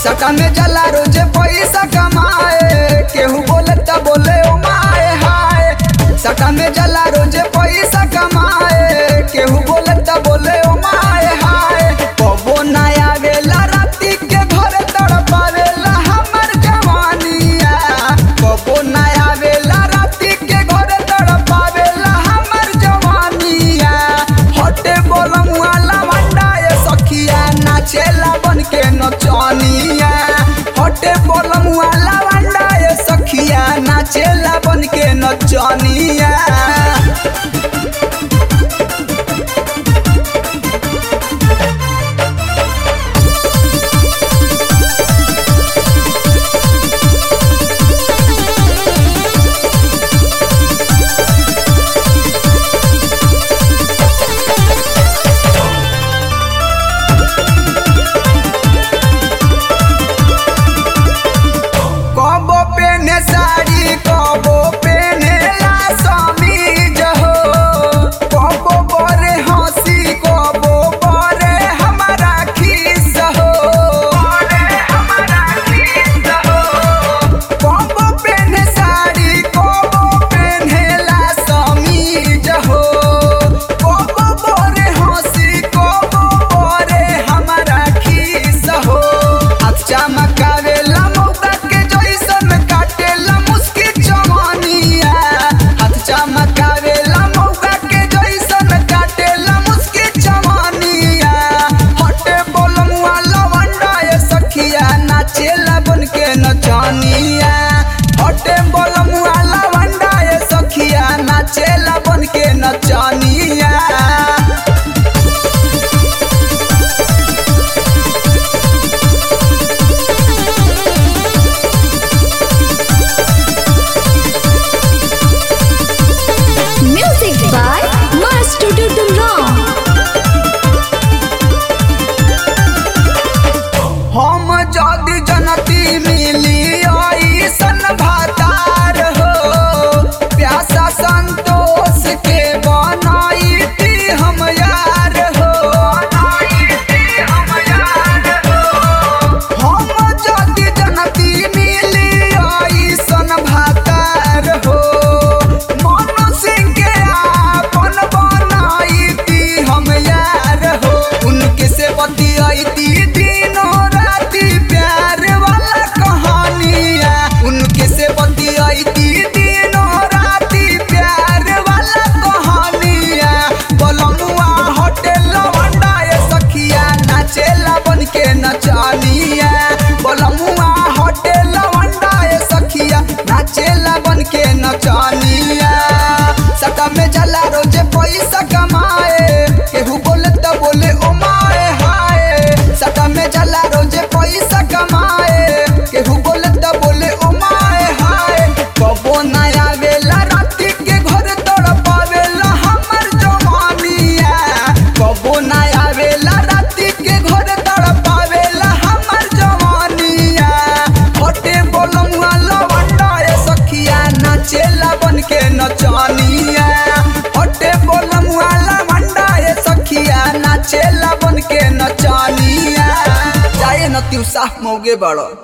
सटा में जला रोजे पैसा कमाए केहू बोले त बोले ओ माए हाय सटा में जला रोजे पैसा कमाए केहू बोले त बोले ओ माए हाय कबो ना आवेला राती के घर तड़पावेला हमर जवानिया कबो ना आवेला राती के घर तड़पावेला हमर जवानिया हटे बोलम वाला वंडा ये सखिया नाचेला बन के नचनिया हटे बोलम वाला वंडा ये सखिया नाचेला बन के नचनिया कबो पेने साड़ी कबो पेने ला समीज हो कबो बरे हंसी कबो बरे हमारा खीस हो कबो पेने साड़ी कबो पेने ला समीज हो कबो बरे हंसी कबो बरे हमारा खीस हो हाथ चमकावेला मौका के जैसन काटेला मुस्की जवानिया हाथ चमकावेला मौका के जैसन काटेला मुस्की जवानिया हटे बोलम वाला वंडा ये सखिया नाचेला बन के नचनिया हटे बोलम वाला वंडा ये सखिया नाचेला बन के नचनिया Music by Master Dudum हम जदि जनती मिली ऐसन भातार हो प्यासा संतोष के बनाईती हम यार हो हम जदि जनती मिली ऐसन भातार हो मन सिंह के आपन बनाईती हम यार हो उनके से बतियाईती दिनों राती प्यार वाला कहानिया उनके से बतियाईती दिनों राती प्यार वाला कहानिया बलमुआ होटल वंडा ये सखिया नाचेला बन के नचानिया बलमुआ होटल वंडा ये सखिया नाचेला बन के नचानिया सटा में जला रोजे पैसा कमाए केहू बोले त बोले ओ माए हाय सटा में जला रोजे पैसा कमाए केहू बोले त बोले ओ माए हाय कबो ना आवेला राती के घर तड़पावेला हमर जवानिया कबो ना आवेला राती के घर तड़पावेला हमर जवानिया हटे बोलम वाला वंडा ये सखिया नाचेला बन के नचनिया हटे बोलम वाला वंडा ये सखिया नाचेला बन के नचनिया जाए न तिउसा मोगे बड़ो